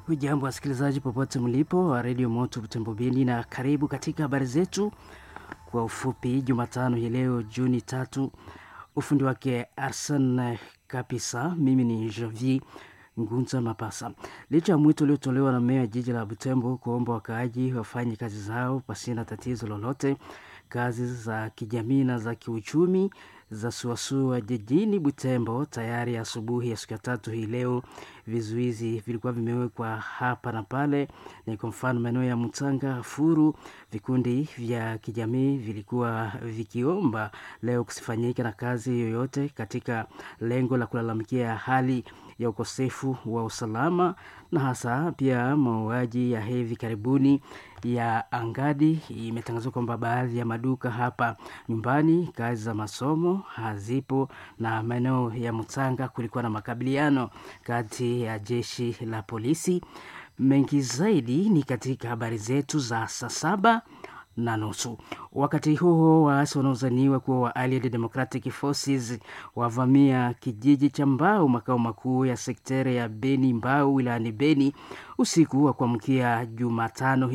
Hujambo wasikilizaji popote mlipo wa redio Moto Butembo Beni, na karibu katika habari zetu kwa ufupi. Jumatano hii leo Juni tatu, ufundi wake Arsen Kapisa, mimi ni Javier Ngunza Mapasa. Licha ya mwito uliotolewa na meya jiji la Butembo kuomba wakaaji wafanye kazi zao pasina tatizo lolote, kazi za kijamii na za kiuchumi za suasua jijini Butembo tayari asubuhi ya siku ya tatu hii leo, vizuizi vilikuwa vimewekwa hapa na pale. Ni kwa mfano maeneo ya Mutanga, Furu, vikundi vya kijamii vilikuwa vikiomba leo kusifanyike na kazi yoyote katika lengo la kulalamikia hali ya ukosefu wa usalama na hasa pia mauaji ya hivi karibuni ya Angadi. Imetangazwa kwamba baadhi ya maduka hapa nyumbani, kazi za masomo hazipo, na maeneo ya Mutanga kulikuwa na makabiliano kati ya jeshi la polisi. Mengi zaidi ni katika habari zetu za saa saba na nusu. Wakati huo waasi wanaozaniwa kuwa wa Allied Democratic Forces wavamia kijiji cha Mbau, makao makuu ya sekteri ya Beni Mbau wilayani Beni usiku wa kuamkia Jumatano.